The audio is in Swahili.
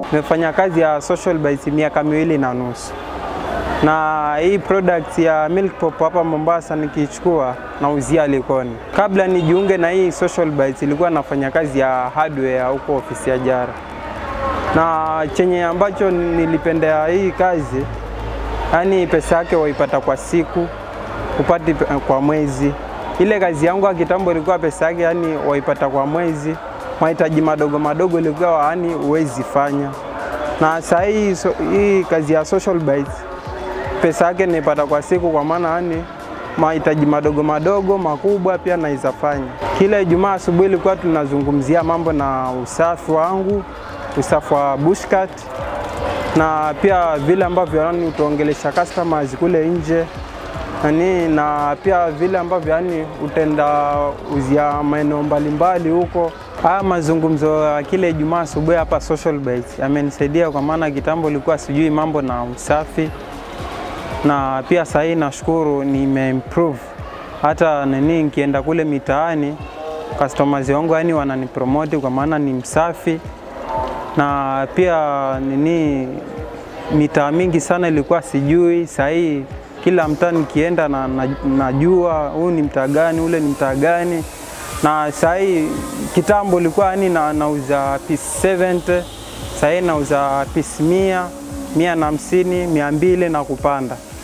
yangu. Nimefanya kazi ya Social Bites miaka miwili na nusu, na hii product ya Milk Pop hapa Mombasa nikichukua nauzia Likoni. Kabla nijiunge na hii Social Bites, ilikuwa nafanya kazi ya hardware huko ofisi ya Jara, na chenye ambacho nilipendea hii kazi, yani pesa yake waipata kwa siku, upati kwa mwezi. Ile kazi yangu ya kitambo ilikuwa pesa yake yani waipata kwa mwezi, mahitaji madogo madogo ilikuwa yani huwezi fanya, na saa hii so, hii kazi ya Social Bites pesa yake naipata kwa siku, kwa maana yani mahitaji madogo madogo makubwa pia naweza fanya. Kila Ijumaa asubuhi ilikuwa tunazungumzia mambo na usafi wangu, usafi wa bushcat na pia vile ambavyo yani utaongelesha customers kule nje nani, na pia vile ambavyo yani utenda uzia maeneo mbalimbali huko. Haya mazungumzo ya kile Ijumaa asubuhi hapa Social Bites yamenisaidia kwa maana kitambo ilikuwa sijui mambo na usafi na pia sasa hii nashukuru nimeimprove. Hata nini nikienda kule mitaani customers wangu yani wananipromote kwa maana ni msafi, na pia nini mitaa mingi sana ilikuwa sijui. Sasa hii kila mtaa nikienda na, na, najua huu ni mtaa gani, ule ni mtaa gani. Na sasa hii kitambo ilikuwa yani na, nauza piece 70 sasa hii nauza piece mia mia na hamsini, mia mbili na kupanda.